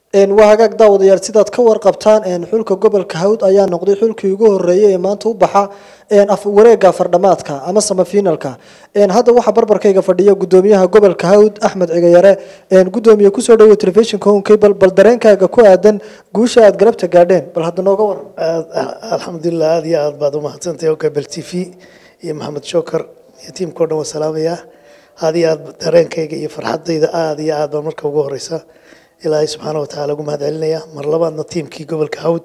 waa hagaag daawadayaal sidaad ka warqabtaan xulka gobolka hawd ayaa noqday xulkii ugu horeeyay ee maanta u baxa wareega fardhamaadka ama samafinalka hadda waxaa barbarkayga fadhiya gudoomiyaha gobolka hawd axmed cigayare gudoomiye kusoo dhawo telefishinka home cable bal dareenkaaga ku aadan guusha aad galabta gaadheen bal hadda nooga waran alxamdulilah aada iyo aad baad umahadsantahay cable t v iyo maxamed shokar iyo tiimka o dhan waa salaamaya aada iyo aad dareenkayga iyo farxadayda aada iyo aad baan marka ugu horeysa ilaahay subxaana watacaala ugu mahad celinaya mar labaadna tiimkii gobolka hawd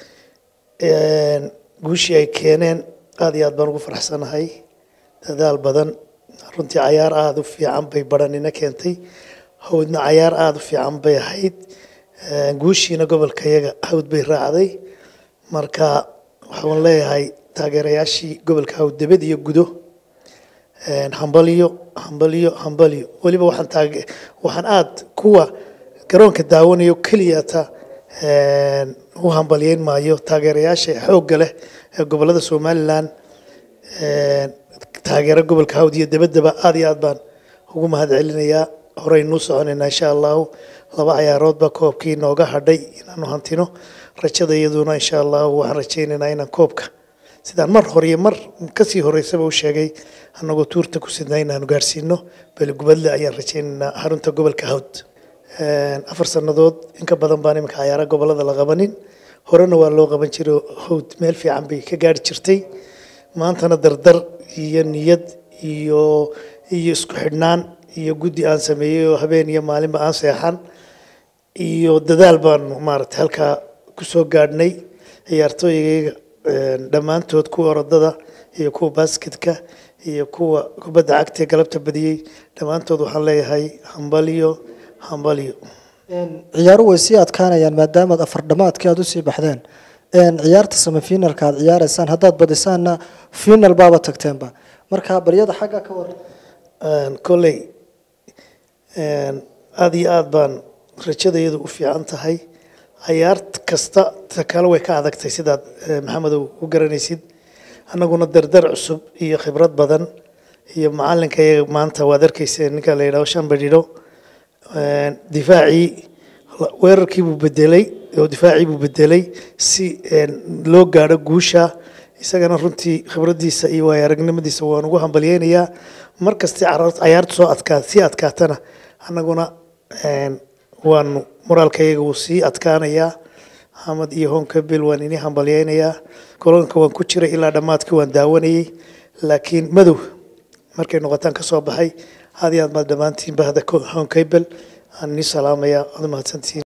guushii ay keeneen aada iyo aad baan ugu faraxsanahay dadaal badan runtii cayaar aada u fiican bay baranina keentay hawdna cayaar aada u fiican bay ahayd guushiina gobolka yaga hawd bay raacday marka waxaan leeyahay taageerayaashii gobolka hawd debed iyo gudo hambalyo hambalyo hambalyo weliba waxaan taage waxaan aada kuwa garoonka daawanayo keliyata u hambalyeyn maayo taageerayaasha xoogga leh ee gobolada somalilan taageero gobolka hawd iyo debaddaba aada iyo aad baan ugu mahad celinayaa horeynuu soconaynaa insha allahu laba cayaarood baa koobkii nooga hadhay inaanu hantino rajada iyaduna insha allahu waxaan rajaynaynaa inaan koobka sidaan mar hore iyo mar kasii horeysaba u sheegay annagoo tuurta ku sidnaa inaanu gaarsiino beligubadle ayaan rajaynaynaa xarunta gobolka hawd afar sannadood inka badan baan iminka cayaara gobolada la qabanin horena waa loo qaban jiray hawd meel fiican bay ka gaari jirtay maantana dardar iyo niyad iyo iyo isku xidhnaan iyo guddi aan sameeyey oo habeen iyo maalinba aan seexan iyo dadaal baanu maaragtay halkaa kusoo gaadhnay ciyaartooygayga dhammaantood kuwa orodada iyo kuwa basketka iyo kuwa kubadda cagta ee galabta badiyey dhammaantood waxaan leeyahay hambalyo hambalyo ciyaaru way sii adkaanayaan maadaamaad afardhamaadkii aada usii baxdeen ciyaarta samafinalka aad ciyaareysaan haddaad badisaanna final baaba tagteenba marka baryada xagga ka waran kolley aada iyo aada baan rajadayadu u fiican tahay cayaar kasta ta kale way ka adagtay sidaad maxamedow u garanaysid annaguna dardar cusub iyo khibrad badan iyo macalinka iyaga maanta waad arkeysa ninka la yidhaho shan badhidho difaacii weerarkii buu bedelay oo difaacii buu bedelay si loo gaadho guusha isagana runtii khibraddiisa iyo waaya aragnimadiisa waan ugu hambalyeynayaa markastii cayaartu soo adkaa sii adkaatana annaguna waanu moraalkayaga wuu sii adkaanayaa xamad iyo honkabil waan ini hambalyeynayaa kolonka waan ku jiray ilaa dhammaadkii waan daawanayey laakiin madow markay noqotaan ka soo baxay aad iyo aad maad dhammaantiin bahda honkabel aan nii salaamayaa aad mahadsantihiin